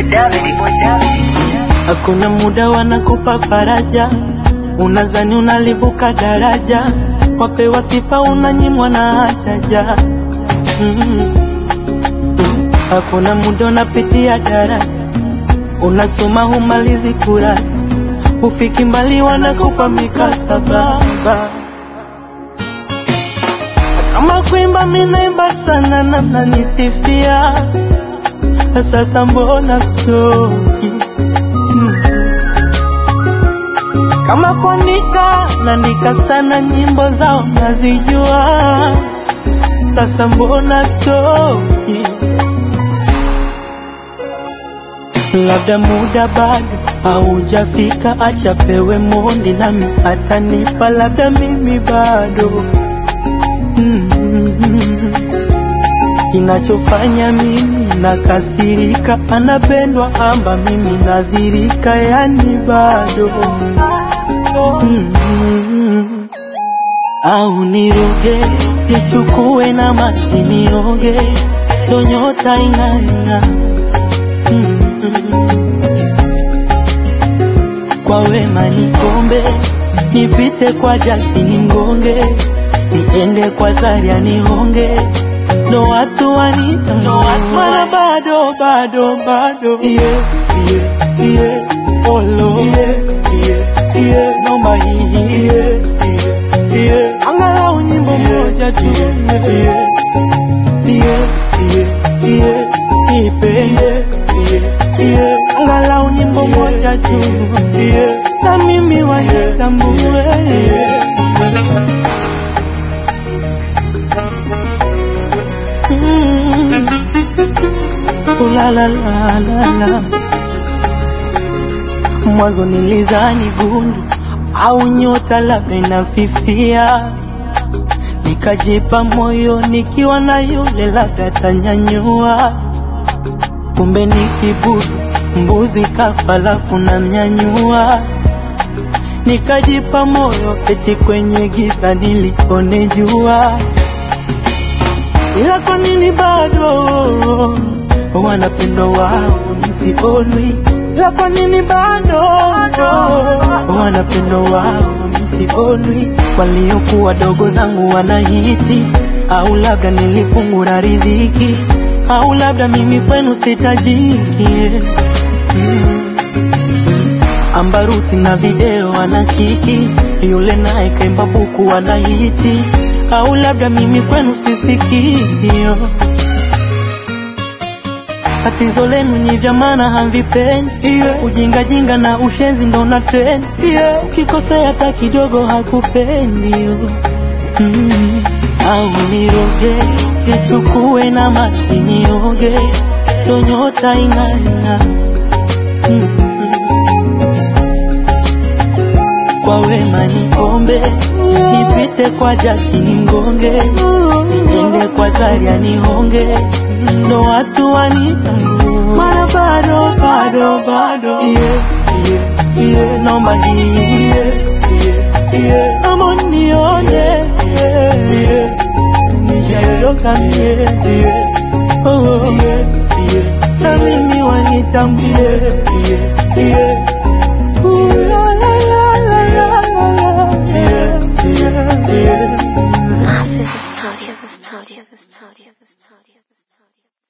Hakuna muda wanakupa faraja, unazani unalivuka daraja, wapewa sifa unanyimwa na hajaja. Mm. Hakuna muda unapitia darasa, unasoma humalizi kurasa, ufiki mbali wanakupa mikasaba. Kama kuimba minaimba sana na mnanisifia, sasa mbona stoki? Mm. Kama kuandika naandika sana, nyimbo zao nazijua, sasa mbona stoki? Labda muda bado haujafika, acha pewe mondi nami atanipa, labda mimi bado mm. Kinachofanya mimi nakasirika, anapendwa amba mimi nadhirika, yani bado mm. Au niroge nichukue na maji nioge, ndo nyota ing'aing'a mm. Kwa wema nikombe, nipite kwa jaki ningonge, niende kwa Zaria nihonge, ndo watu wanita ndo watu mara bado bado bado yeah, yeah, yeah. Olo yeah, yeah, yeah. Nomba hii yeah, yeah, yeah. Angalau nyimbo moja tu yeah, yeah, yeah, yeah, yeah. Nipe yeah, yeah, yeah. Angalau nyimbo moja tu yeah. Na mimi wanitambue yeah. Mm. Ooh la la la la la. Mwanzo nilizani gundu au nyota labda inafifia, nikajipa moyo nikiwa na yule labda tanyanyua, kumbe ni kibudu mbuzi kafa lafu na mnyanyua, nikajipa moyo eti kwenye giza nilione jua ila kwa nini bado wanapendwa wao nisionwi? Ila kwa nini bado wanapendwa wao nisionwi? Waliokuwa dogo zangu wanahiti, au labda nilifungura riziki, au labda mimi kwenu sitajiki mm. Ambaruti na video ana kiki, yule naye kaimba buku anahiti, au labda mimi kwenu sisikio. Tatizo lenu ni vya maana hamvipendi, yeah. Ujinga jinga na ushenzi ndo na trend, yeah. Ukikosea hata kidogo hakupendi mm. Au niroge nichukue na maji nioge, ndo nyota ing'aing'a mm. Kwa wema niombe, nipite kwa jaki ningonge, niende kwa Zaria nihonge, ndo watu wanitambue. Mara bado bado bado, yeah, yeah, yeah. Naomba hii yeah, yeah, yeah. Naomba nione yeah, yeah. Nijayoka mie yeah, oh, yeah, yeah. Na mimi wanitambue yeah, yeah. Ooh, la, la, la, la, la, la, la. Yeah, yeah, yeah. Massive Studio, Studio, Studio, Studio, Studio.